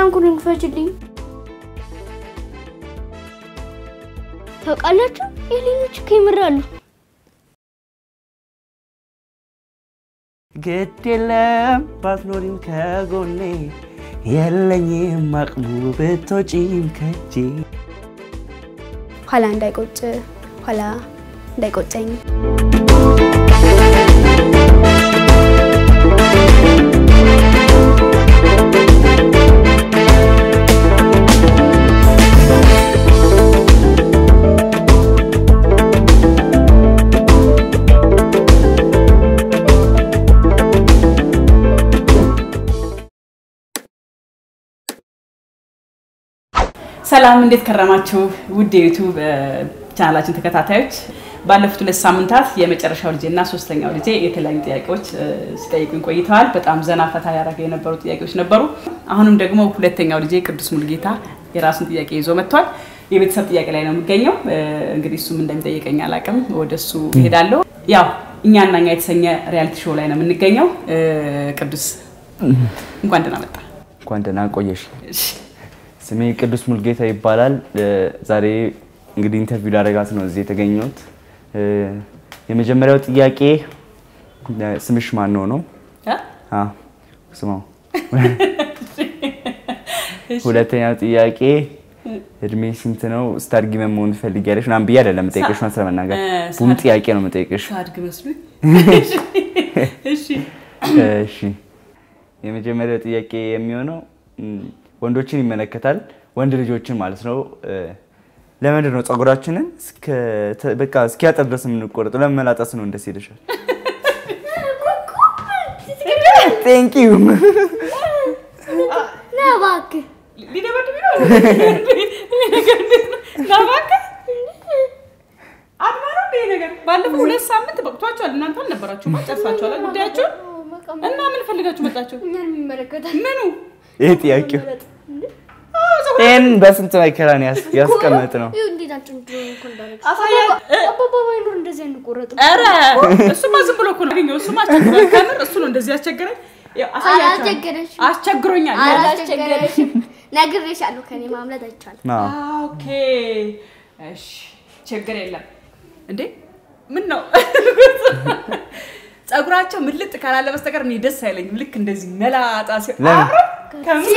ፍራንኩን ክፈችልኝ። ታውቃላችሁ ኤሊኖች እኮ ይምራሉ። ግድ የለም ባትኖሪም ከጎኔ የለኝም አቅሙ ብትወጪም ከጄ ኋላ እንዳይቆጭ ኋላ እንዳይቆጨኝ ሰላም እንዴት ከረማችሁ? ውድ የዩቱብ ቻናላችን ተከታታዮች፣ ባለፉት ሁለት ሳምንታት የመጨረሻው ልጄ እና ሶስተኛው ልጄ የተለያዩ ጥያቄዎች እ፣ ሲጠይቁኝ ቆይተዋል። በጣም ዘና ፈታ ያደረገ የነበሩ ጥያቄዎች ነበሩ። አሁንም ደግሞ ሁለተኛው ልጄ ቅዱስ ሙልጌታ የራሱን ጥያቄ ይዞ መጥቷል። የቤተሰብ ጥያቄ ላይ ነው የሚገኘው። እ፣ እንግዲህ እሱም እንደሚጠይቀኝ አላውቅም። ወደ እሱ እሄዳለሁ። ያው እኛና እኛ የተሰኘ ሪያሊቲ ሾው ላይ ነው የምንገኘው። እ፣ ቅዱስ እንኳን ደህና መጣ። እንኳን ደህና ቆየሽ። እሺ። ስሜ ቅዱስ ሙልጌታ ይባላል። እ፣ ዛሬ እንግዲህ ኢንተርቪው ላደርጋት ነው እዚህ የተገኘሁት። እ፣ የመጀመሪያው ጥያቄ እ፣ ስምሽ ማን ነው ነው? እ? አ፣ ስማው። ሁለተኛው ጥያቄ እድሜ ስንት ነው? ስታድጊ ምን መሆን ትፈልጊያለሽ? ምናምን ብዬ አይደለም የምጠይቅሽ መስለ መናገር እ፣ ቡም ሳድ- ጥያቄ ነው የምጠይቅሽ። ሳድግ መስሎኝ። እሺ እሺ የመጀመሪያው ጥያቄ የሚሆነው ም፣ ወንዶችን ይመለከታል። ወንድ ልጆችን ማለት ነው። እ፣ ለምንድን ነው ፀጉራችንን እስከ- ተ- በቃ እስኪያጠር ድረስ የምንቆረጠው? ለምን መላጣስ ነው እንደስ ይልሻል? ቴንክ ዩ ና እባክህ ሊደበድብ ነው ይሄ ነገር እንዴት ነው? ና እባክህ አድማ ነው እንደ ይሄ ነገር። ባለፈው ሁለት ሳምንት በቅቷቸዋል። እናንተ አልነበራችሁም፣ ጨርሳችኋል ጉዳያችሁን እና ምን ፈልጋችሁ መጣችሁ? እኛን የሚመለከታል ምኑ ይህ ጥያቄው አዎ፣ ፀጉር ይህን በስንት መከራን ያስ- ያስቀመጥ ነው። ይኸው እንዴት አንጭንድሮ እኮ እንዳደረግሽ አሳያ- እ- አባባ ባይኖር እንደዚህ አንቆረጥም። ኧረ እሱማ ዝም ብሎ እኮ ነው ያገኘው። እሱማ አስቸግሮኝ ከምር እሱ ነው እንደዚህ ያስቸገረኝ። ያው አሳያችኋለሁ። አላስቸገረሽም። አስቸግሮኛል። አላስቸገረሽም። ነግሬሻለሁ። ከኔ ማምለጥ አይቻልም። አዎ። ኦኬ እሺ፣ ችግር የለም። እንዴ ምን ነው ፀጉራቸው ምልጥ ካላለ በስተቀር እኔ ደስ አይለኝም። ልክ እንደዚህ መላጣ ሲሆን ለምን? አረ፣ ከምር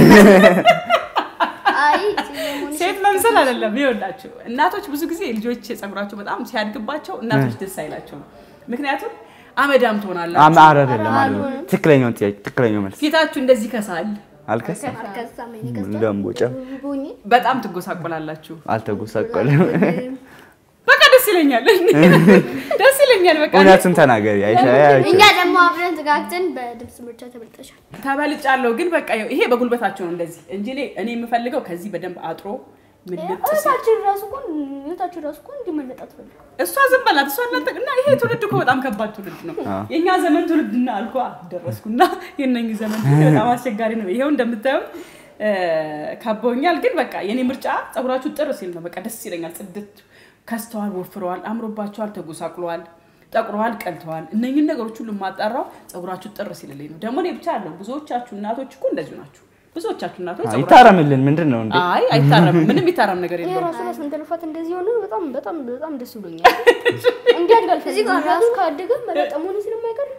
አይ ሲሞን ሴት መምሰል አይደለም። ይኸውላችሁ እናቶች ብዙ ጊዜ ልጆች ፀጉራቸው በጣም ሲያድግባቸው እናቶች ደስ አይላቸውም። ምክንያቱም አመዳም ትሆናላችሁ፣ አም- ኧረ አይደለም አይደለም። ትክክለኛውን ጥያቄ ትክክለኛው መልስ ፊታችሁ እንደዚህ ከሳል፣ አልከስም። ከዛም እኔ ገዝቷል። እንደምቦጫ ቦኝ በጣም ትጎሳቆላላችሁ። አልተጎሳቆለም። በቃ ደስ ይለኛል፣ ደስ ይለኛል። በቃ እውነቱን ተናገሪ። አይሻ እኛ ደግሞ አብረን ተጋግተን በድምፅ ምርጫ ተበልጠሻል። ተበልጫለሁ ግን በቃ ይኸው ይሄ በጉልበታቸው ነው እንደዚህ እንጂ እኔ- እኔ የምፈልገው ከዚህ በደንብ አጥሮ ምልጥ ሲል እህታችን ራሱ እኮ እህታችን ራሱ እኮ እንዲመለጥ አትፈልግም። እሷ ዝም በላት እሷ እናንተ እና ይሄ ትውልድ እኮ በጣም ከባድ ትውልድ ነው። አዎ። የእኛ ዘመን ትውልድና አልኳ ደረስኩና የእነኝህ ዘመን ትውልድ በጣም አስቸጋሪ ነው። ይሄው እንደምታዩት እ፣ ከበውኛል። ግን በቃ የኔ ምርጫ ፀጉራችሁ ጥር ሲል ነው። በቃ ደስ ይለኛል። ጽድት ከስተዋል፣ ወፍረዋል፣ አምሮባቸዋል፣ ተጎሳቅለዋል፣ ጠቁረዋል፣ ቀልተዋል። እነኝህን ነገሮች ሁሉ የማጣራው ፀጉራችሁ ጥር ሲልልኝ ነው። ደግሞ እኔ ብቻ አለው ብዙዎቻችሁ እናቶች እኮ እንደዚሁ ናችሁ። ብዙዎቻችሁ እናቶች ፀጉራችሁ- ይታረምልን። ምንድን ነው እንዴ? አይ አይታረምም። ምንም ይታረም ነገር ይሄ የለውም። ራሱ ራስ መንተልፋት እንደዚህ ሆነ በጣም በጣም በጣም ደስ ብሎኛል። እንዲህ አድጋል ከዚህ ጋር ራሱ ካደገ መለጠ መሆኑ ስለማይቀር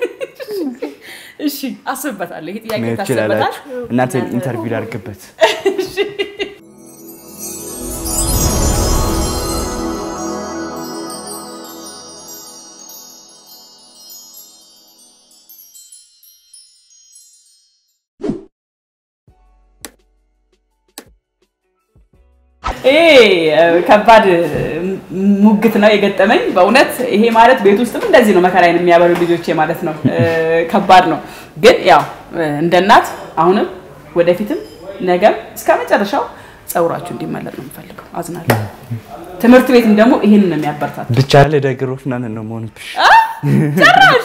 እሺ አስብበታለሁ። ይሄ ጥያቄ መሄድ ታስብበታል። ትችላላችሁ። እናንተ ኢንተርቪው ላድርግበት። ይሄ እ፣ ከባድ እ፣ ሙግት ነው የገጠመኝ በእውነት። ይሄ ማለት ቤት ውስጥም እንደዚህ ነው መከራዬን የሚያበሉ ልጆቼ ማለት ነው። እ፣ ከባድ ነው ግን ያው እ፣ እንደ እናት አሁንም ወደፊትም ነገም እስከ መጨረሻው ፀጉራችሁ እንዲመለጥ ነው የምፈልገው። አዝናለሁ። ትምህርት ቤትም ደግሞ ይህንን ነው የሚያበረታት ብቻ ለደግሮፍ ምናምን ነው መሆንብሽ። ጭራሽ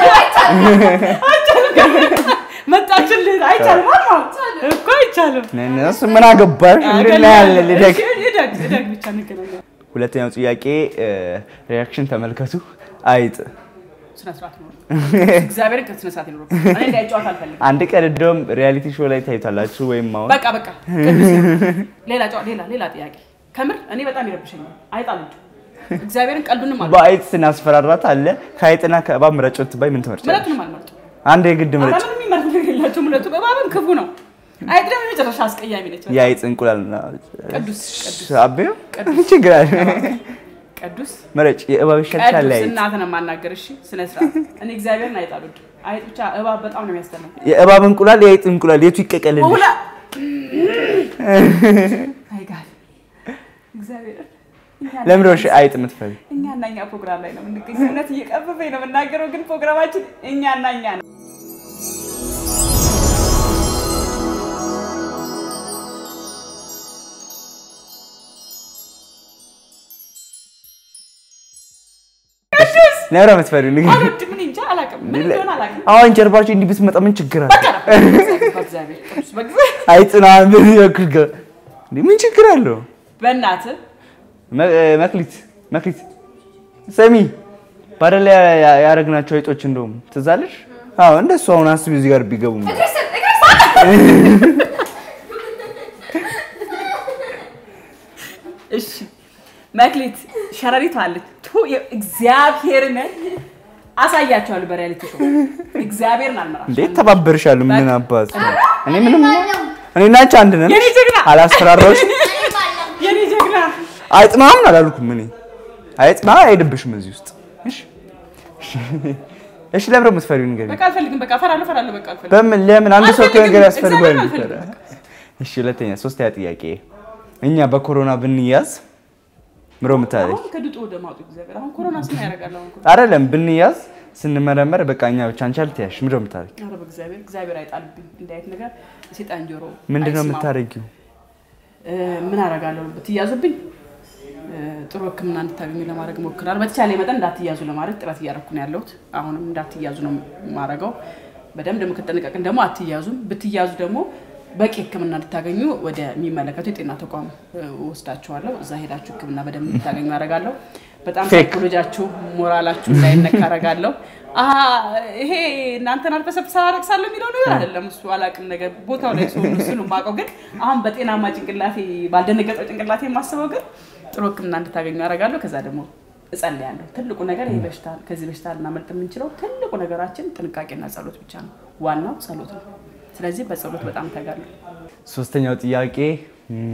መጣችልህ። አይቻልም አልማ እኮ አይቻልም። እሱ ምን አገባሽ? እንድናያለን ልደግ እደግ እደግ ብቻ እንገናኛለን። ሁለተኛው ጥያቄ ሪያክሽን ተመልከቱ። አይጥ ስነ ስርዓት ይኖር። እግዚአብሔርን ከስነ ስርዓት ይኖር። እኔ እንዳይጫወት አልፈልግም። አንድ ቀን እንደውም ሪያሊቲ ሾው ላይ ታይቷላችሁ ወይም አሁን በቃ በቃ ቅዱስ ይሁን። ሌላ ጨዋ ሌላ ሌላ ጥያቄ ከምር እኔ በጣም ይረብሸኛል። አይጣሉት እግዚአብሔርን ቀልዱንም አለ በአይጥ ስናስፈራራት አለ ከአይጥና ከእባብ ምረጭ ባይ ምን ትመርጫለሽ? ምረቱንም አልመርጥም። አንድ የግድ ምረጭ። ኧረ ምንም የሚመርጥ ነገር የላቸውም። ሁለቱ እባብም ክፉ ነው። አይጥ ደግሞ የመጨረሻ አስቀያሚ ነች። የአይጥ እንቁላል እና ቅዱስ ቅዱስ አቤው ችግር አለ። ቅዱስ ምረጭ። የእባብ ይሻልሻል ቅዱስ የአይጥ? እናትህን የማናገር እሺ፣ ስነ ስርዓት። እኔ እግዚአብሔርን አይጥ አልወድም። አይጥ ብቻ እባብ በጣም ነው የሚያስጠላው። የእባብ እንቁላል የአይጥ እንቁላል የቱ ይቀቀልልሽ? ሁላ አይ ጋድ እግዚአብሔር ለምን ነው እሺ አይጥ የምትፈሪ? እኛ እና እኛ ፕሮግራም ላይ ነው የምንገኘው። እውነት እየቀበበኝ ነው የምናገረው፣ ግን ፕሮግራማችን እኛ እና እኛ ነው። ለምን ነው የምትፈሪው? ንገሪኝ። አልወድም። እኔ እንጃ አላውቅም፣ ምን እንደሆነ አላውቅም። አሁን ጀርባችሁ እንዲህ ብትመጣ ምን ችግር አለ? በእግዚአብሔር ቅዱስ በእግዚአብሔር አይጥና በዚህ በኩል ገ- እንዴ ምን ችግር አለው? በእናትህ መ- መክሊት መክሊት ሰሚ ባደላ ያደረግናቸው አይጦች እንደውም ትዝ አለሽ? አዎ እንደሱ አሁን አስቢ እዚህ ጋር ቢገቡ እሺ መክሊት ሸረሪት አለች። ቱ እግዚአብሔርን አሳያቸዋለሁ በሪያሊቲ ሾው። እግዚአብሔርን አልመራም። እንዴት ተባበርሻለሁ? ምን አባት እኔ ምንም እኔ እና አንቺ አንድ ነን። የኔ ጀግና አላስፈራራሁሽ። የኔ ጀግና አይጥ ምናምን አላልኩም እኔ አይጥ ምናምን አይሄድብሽም እዚህ ውስጥ እሺ እሺ ለምን ነው የምትፈሪው ንገሪኝ። በቃ አልፈልግም። በቃ እፈራለሁ፣ እፈራለሁ። በቃ አልፈልግም። በምን ለምን አንድ ሰው እኮ አልፈልግም። ነገር ያስፈልገዋል። እግዚአብሔርን አልፈልግም። እሺ ሁለተኛ ሶስተኛ ጥያቄ እኛ በኮሮና ብንያዝ ምሮ ምታለች አሁን ከድጡ ወደ ማጡ እግዚአብሔር አሁን ኮሮና ስም ያደርጋል። አሁን ኮሮና አይደለም ብንያዝ ስንመረመር በቃ እኛ ብቻ አንቺ አልተያሽ ምሮ ምታለች ኧረ በእግዚአብሔር እግዚአብሔር አይጣልብኝ። እንዲህ አይነት ነገር የሴጣን ጆሮ ምንድነው አይስማው። የምታደርጊው? እ፣ ምን አደርጋለሁ ብትያዙብኝ እ፣ ጥሩ ሕክምና እንድታገኙ ለማድረግ እሞክራለሁ። በተቻለ መጠን እንዳትያዙ ለማድረግ ጥረት እያደረኩ ነው ያለሁት። አሁንም እንዳትያዙ ነው የማደርገው። በደንብ ደግሞ ከጠነቀቅን ደግሞ አትያዙም። ብትያዙ ደግሞ በቂ ሕክምና እንድታገኙ ወደሚመለከቱ የጤና ተቋም እ፣ ወስዳችኋለሁ። እዛ ሄዳችሁ ሕክምና በደንብ እንድታገኙ አደርጋለሁ። በጣም ፌክ። ሳይኮሎጃችሁ ሞራላችሁ እንዳይነካ አደርጋለሁ። አሀ ይሄ እናንተን አልበሰብሳ አለቅሳለሁ የሚለው ነገር አይደለም። እሱ አላቅም ነገር ቦታው ላይ ሰው እሱ ነው የማውቀው። ግን አሁን በጤናማ ጭንቅላቴ ባልደነገጠው ጭንቅላቴ የማስበው ግን ጥሩ ሕክምና እንድታገኙ አደርጋለሁ። ከዛ ደግሞ እጸልያለሁ። ትልቁ ነገር ይሄ በሽታ ከዚህ በሽታ ልናመልጥ የምንችለው ትልቁ ነገራችን ጥንቃቄና ጸሎት ብቻ ነው። ዋናው ጸሎት ነው። ስለዚህ በጸሎት በጣም ተጋለሁ። ሶስተኛው ጥያቄ ም፣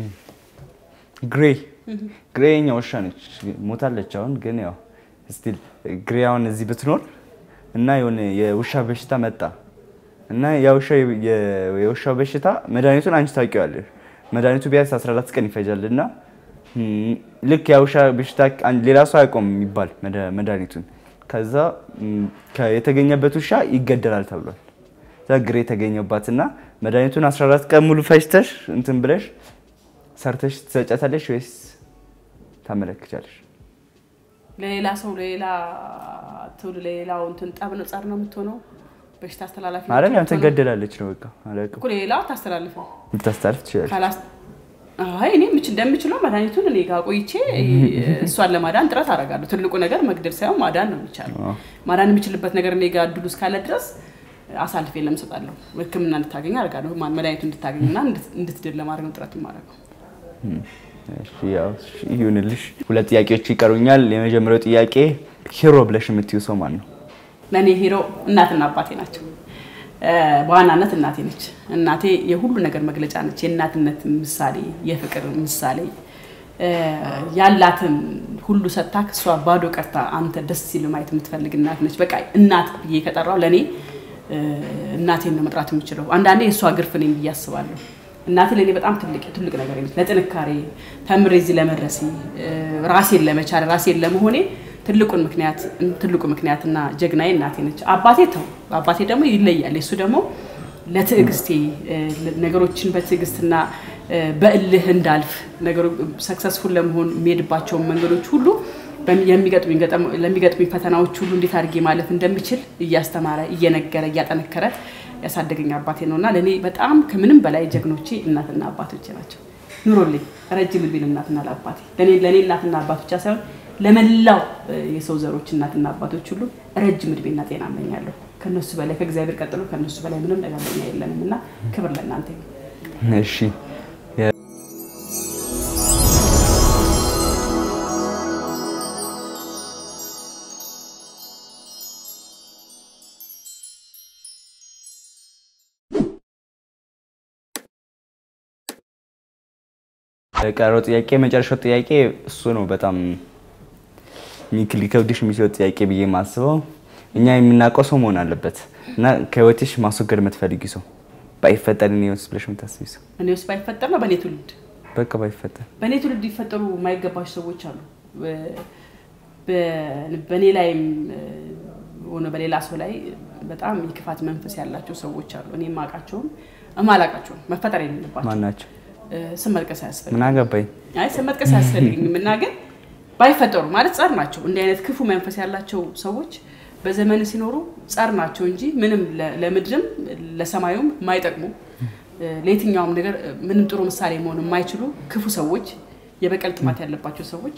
ግሬ ግሬ የኛ ውሻ ነች ሞታለች አሁን ግን ያው ስቲል ግሬ አሁን እዚህ ብትኖር እና የሆነ የውሻ በሽታ መጣ እና የውሻ የውሻው በሽታ መድኃኒቱን አንቺ ታውቂዋለሽ መድኃኒቱ ቢያንስ 14 ቀን ይፈጃል እና ም፣ ልክ የውሻ በሽታ አን- ሌላ ሰው አያውቀውም የሚባል መድኃ- መድኃኒቱን ከዛ ም፣ ከ- የተገኘበት ውሻ ይገደላል ተብሏል እዛ ግሬ የተገኘባትና መድኃኒቱን 14 ቀን ሙሉ ፈጅተሽ እንትን ብለሽ ሰርተሽ ትሰጫታለሽ ወይስ ታመለክቻለሽ? ለሌላ ሰው ለሌላ ትውልድ ለሌላው እንትን ጠብ ነው ጸር ነው የምትሆነው። በሽታ አስተላላፊ ነው ማለት ያም የምትሆነው። ትገደላለች ነው በቃ አላውቅም። እኮ ለሌላው ታስተላልፈው ልታስተላልፍ ትችላለች። ካላስ አይ እኔ ምች እንደምችለው መድኃኒቱን እኔ ጋር ቆይቼ እሷን ለማዳን ጥረት አደርጋለሁ። ትልቁ ነገር መግደል ሳይሆን ማዳን ነው የሚቻለው። አዎ። ማዳን የምችልበት ነገር እኔ ጋር እድሉ እስካለ ድረስ አሳልፌ ለምሰጣለሁ ሕክምና እንድታገኝ አደርጋለሁ። ማን መድኃኒቱ እንድታገኝና እንድት- እንድትድል ለማድረግ ነው ጥረት የማደርገው። እሺ፣ ያው እሺ፣ ይሁንልሽ። ሁለት ጥያቄዎች ይቀሩኛል። የመጀመሪያው ጥያቄ ሂሮ ብለሽ የምትዩ ሰው ማን ነው? ለእኔ ሂሮ እናትና አባቴ ናቸው። እ፣ በዋናነት እናቴ ነች። እናቴ የሁሉ ነገር መግለጫ ነች። የእናትነት ምሳሌ፣ የፍቅር ምሳሌ እ፣ ያላትን ሁሉ ሰጥታ እሷ ባዶ ቀርታ አንተ ደስ ሲል ማየት የምትፈልግ እናት ነች። በቃ እናት ብዬ ከጠራው ለእኔ እ፣ እናቴን ነው መጥራት የምችለው። አንዳንዴ የእሷ ግርፍ ነኝ ብዬ አስባለሁ። እናቴ ለእኔ በጣም ትልቅ ትልቅ ነገር ነች። ለጥንካሬ ተምሬ እዚህ ለመድረሴ እ፣ ራሴን ለመቻል ራሴን ለመሆኔ ትልቁን ምክንያት ትልቁ ምክንያትና ጀግናዬ እናቴ ነች። አባቴ ተው አባቴ ደግሞ ይለያል። እሱ ደግሞ ለትዕግስቴ እ፣ ነገሮችን በትዕግስትና እ፣ በእልህ እንዳልፍ ነገሮ ሰክሰስፉል ለመሆን የሚሄድባቸውን መንገዶች ሁሉ በሚ- የሚገጥሙኝ ገጠም- ለሚገጥሙኝ ፈተናዎች ሁሉ እንዴት አድርጌ ማለፍ እንደምችል እያስተማረ እየነገረ እያጠነከረ ያሳደገኝ አባቴ ነው እና ለእኔ በጣም ከምንም በላይ ጀግኖቼ እናትና አባቶቼ ናቸው። ኑሮልኝ ረጅም እድሜ ለእናትና ለአባቴ ለእኔ ለእኔ እናትና አባት ብቻ ሳይሆን ለመላው የሰው ዘሮች እናትና አባቶች ሁሉ ረጅም እድሜና ጤና እመኛለሁ። ከነሱ በላይ ከእግዚአብሔር ቀጥሎ ከነሱ በላይ ምንም ነገር ለኛ የለንም እና ክብር ለእናንተ ይሁን። እሺ ቀረው ጥያቄ የመጨረሻው ጥያቄ እሱ ነው። በጣም ሚክ- ሊከብድሽ የሚችለው ጥያቄ ብዬ የማስበው እኛ የምናውቀው ሰው መሆን አለበት እና ከህይወትሽ ማስወገድ የምትፈልጊ ሰው ባይፈጠር እኔ ውስጥ ብለሽ የምታስቢ ሰው እኔ ውስጥ ባይፈጠር ነው በእኔ ትውልድ በቃ ባይፈጠር በእኔ ትውልድ ሊፈጠሩ የማይገባቸው ሰዎች አሉ። በ- በእኔ ላይም ሆነ በሌላ ሰው ላይ በጣም የክፋት መንፈስ ያላቸው ሰዎች አሉ። እኔ የማውቃቸውም እማላውቃቸውም መፈጠር የሌለባቸው ማን ናቸው? እ፣ ስም መጥቀስ አያስፈልግም። ምን አገባኝ? አይ ስም መጥቀስ አያስፈልግም እና ግን ባይፈጠሩ ማለት ጸር ናቸው። እንዲህ አይነት ክፉ መንፈስ ያላቸው ሰዎች በዘመን ሲኖሩ ጸር ናቸው እንጂ ምንም ለ- ለምድርም ለሰማዩም የማይጠቅሙ እ፣ ለየትኛውም ነገር እ፣ ምንም ጥሩ ምሳሌ መሆን የማይችሉ ክፉ ሰዎች፣ የበቀል ጥማት ያለባቸው ሰዎች፣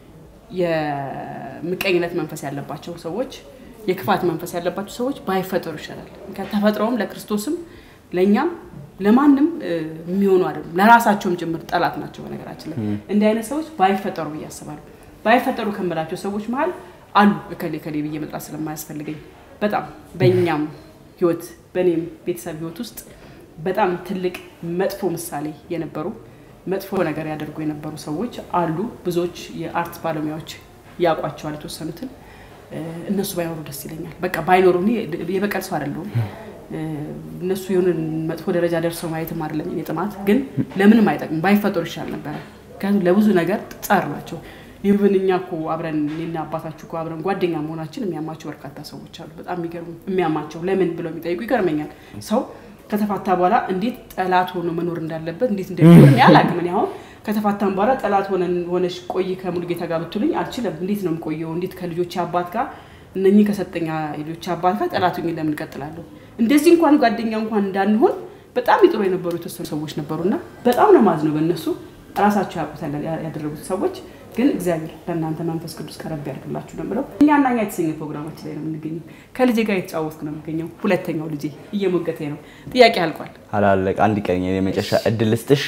የምቀኝነት መንፈስ ያለባቸው ሰዎች፣ የክፋት መንፈስ ያለባቸው ሰዎች ባይፈጠሩ ይሻላል። ከተፈጥሮም ለክርስቶስም ለእኛም ለማንም እ፣ የሚሆኑ አይደሉም። ለራሳቸውም ጭምር ጠላት ናቸው። በነገራችን ላይ እንዲህ አይነት ሰዎች ባይፈጠሩ ብዬ አስባለሁ። ባይፈጠሩ ከምላቸው ሰዎች መሀል አሉ እከሌ እከሌ ብዬ መጥራት ስለማያስፈልገኝ በጣም በእኛም ህይወት በእኔም ቤተሰብ ህይወት ውስጥ በጣም ትልቅ መጥፎ ምሳሌ የነበሩ መጥፎ ነገር ያደርጉ የነበሩ ሰዎች አሉ። ብዙዎች የአርት ባለሙያዎች ያውቋቸዋል የተወሰኑትን። እ፣ እነሱ ባይኖሩ ደስ ይለኛል። በቃ ባይኖሩ እኔ የበቀል ሰው አይደለሁም። እ፣ እነሱ የሆነ መጥፎ ደረጃ ደርሰው ማየትም አይደለም የኔ ጥማት፣ ግን ለምንም አይጠቅም ባይፈጠሩ ይሻል ነበረ። ምክንያቱም ለብዙ ነገር ጸር ናቸው። ይህብን እኛ እኮ አብረን እኔና አባታችሁ እኮ አብረን ጓደኛ መሆናችን የሚያማቸው በርካታ ሰዎች አሉ። በጣም የሚገርሙ የሚያማቸው ለምን ብለው የሚጠይቁ ይገርመኛል። ሰው ከተፋታ በኋላ እንዴት ጠላት ሆኖ መኖር እንዳለበት እንዴት እንደሚኖር እኔ አላውቅም። እኔ አሁን ከተፋታን በኋላ ጠላት ሆነን ሆነሽ ቆይ ከሙሉጌታ ጋር ብትሉኝ አልችልም። እንዴት ነው የምቆየው? እንዴት ከልጆች አባት ጋር እነኚህ ከሰጠኛ ልጆች አባት ጋር ጠላቱ ለምን እቀጥላለሁ? እንደዚህ እንኳን ጓደኛ እንኳን እንዳንሆን በጣም ይጥሩ የነበሩ የተወሰኑ ሰዎች ነበሩና በጣም ነው ማዝነው በእነሱ ራሳቸው ያውቁታል ያደረጉት ሰዎች ግን እግዚአብሔር ለእናንተ መንፈስ ቅዱስ ከረብ ያድርግላችሁ ነው የምለው። እኛና እኛ የተሰኘ ፕሮግራማችን ላይ ነው የምንገኘው። ከልጄ ጋር የተጫወትኩ ነው የምገኘው። ሁለተኛው ልጄ እየሞገቴ ነው። ጥያቄ አልቋል። አላለቅ አንድ ቀን የመጨረሻ እድል ልስጥሽ።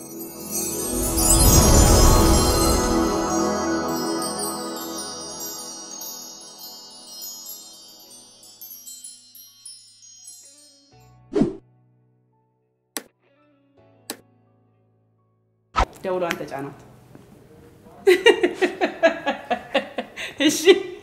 ደውሏን ተጫናት። እሺ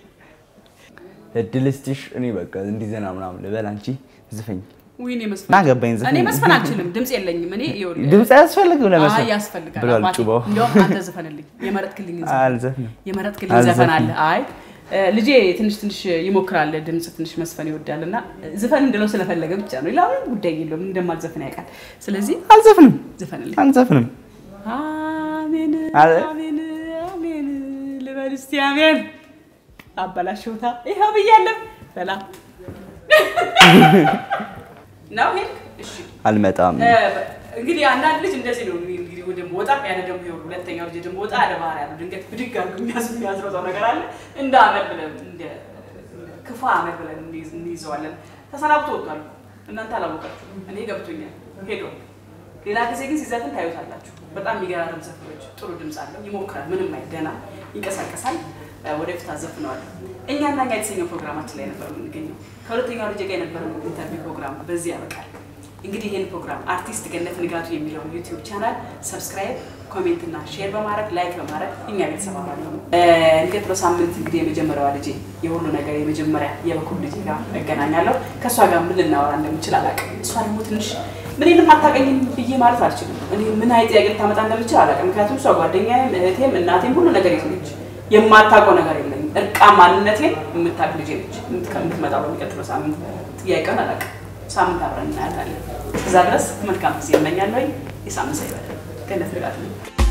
እድል ልስጥሽ። እኔ በቃ እንዲዘና ምናምን ልበል፣ አንቺ ዝፈኝ። ውይ እኔ መስፈን ና ገባኝ፣ ዝፈኝ። እኔ መስፈን አልችልም። ድምፅ የለኝም። እኔ ይኸውልህ፣ ድምፅ አያስፈልግም አይ ለመስፈን ያስፈልጋል ብሏል አባቴ። ጩባው። እንዲያውም አንተ ዝፈንልኝ፣ የመረጥክልኝ ዘፈን አልዘፍንም። የመረጥክልኝ አልዘፍንም። ዘፈን አለ። አይ እ፣ ልጄ ትንሽ ትንሽ ይሞክራል፣ ድምፅ ትንሽ መስፈን ይወዳል እና ዝፈን እንድለው ስለፈለገ ብቻ ነው። ሌላ ምንም ጉዳይ የለውም። እንደማልዘፍን ያውቃል። ስለዚህ አልዘፍንም፣ ዝፈንልኝ። አልዘፍንም። አሜን አለ። አሜን አሜን ልበል እስቲ አሜን። አበላሽውታ ይኸው ብያለሁ። ሰላም ነው ሄድክ? እሺ አልመጣም። እ፣ እንግዲህ አንዳንድ ልጅ እንደዚህ ነው እንግዲህ ወደ ወጣ ያለ ደግሞ ይኸው ሁለተኛው ልጅ ደግሞ ወጣ ያለ ባህሪ ያለው ድንገት ብድግ አድርጎ የሚያዝ የሚያዝረው ነገር አለ። እንደ አመል ብለን እንደ ክፉ አመል ብለን እንይዝ- እንይዘዋለን። ተሰናብቶ ወጥቷል። እናንተ አላወቃችሁ፣ እኔ ገብቶኛል። ሄዶ ሌላ ጊዜ ግን ሲዘፍን ታዩታላችሁ። በጣም የሚገራርም ዘፈኖች፣ ጥሩ ድምፅ አለው። ይሞክራል። ምንም አይነት ደህና ይንቀሳቀሳል። እ፣ ወደፊት አዘፍነዋለሁ። እኛና እኛ የተሰኘው ፕሮግራማችን ላይ ነበር የምንገኘው። ከሁለተኛው ልጅ ጋር የነበረው ኢንተርቪው ፕሮግራም በዚህ ያበቃል። እንግዲህ ይህን ፕሮግራም አርቲስት ገነት ንጋቱ የሚለውን ዩቲዩብ ቻናል ሰብስክራይብ፣ ኮሜንት እና ሼር በማድረግ ላይክ በማድረግ እኛ ቤተሰብ አባል ነው። የሚቀጥለው ሳምንት እንግዲህ የመጀመሪያዋ ልጄ የሁሉ ነገር የመጀመሪያ የበኩር ልጄ ጋር እገናኛለሁ። ከእሷ ጋር ምን ልናወራ እንደምችል አላውቅም። እሷ ደግሞ ትንሽ ምንም አታውቀኝም ብዬ ማለት አልችልም። እኔ ምን አይነት ጥያቄ ልታመጣ እንደምችል አላውቅም። ምክንያቱም እሷ ጓደኛዬም፣ እህቴም፣ እናቴም ሁሉ ነገር የት ነች። የማታውቀው ነገር የለኝም። እርቃ ማንነቴን የምታውቅ ልጄ ነች የምትመጣው በሚቀጥለው ሳምንት። ጥያቄውን አላውቅም። ሳምንት አብረን እናያታለን። እዛ ድረስ መልካም ጊዜ እመኛለሁ። የሳምንት ሰው ይበላል። ገነት ንጋቱ ነኝ።